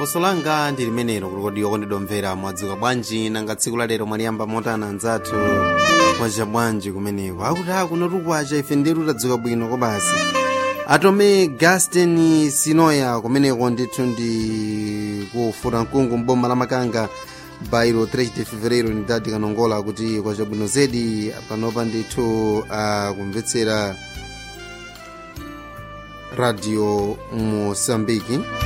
funso langa ndi limenelo kuti kodi okondidomvera mwadzuka bwanji nanga tsiku lalero mwaliyamba motana anzathu mwacha bwanji kumeneko akuti akunotu kwacha ife ndetu tadzuka bwino kobasi atome gaston sinoya kumeneko ndithu ndi kufuta mkungu mboma la makanga bairo 3 de fevereiro ni dadi kanongola kuti kwacha bwino zedi panopa ndithu akumvetsera radio moçambique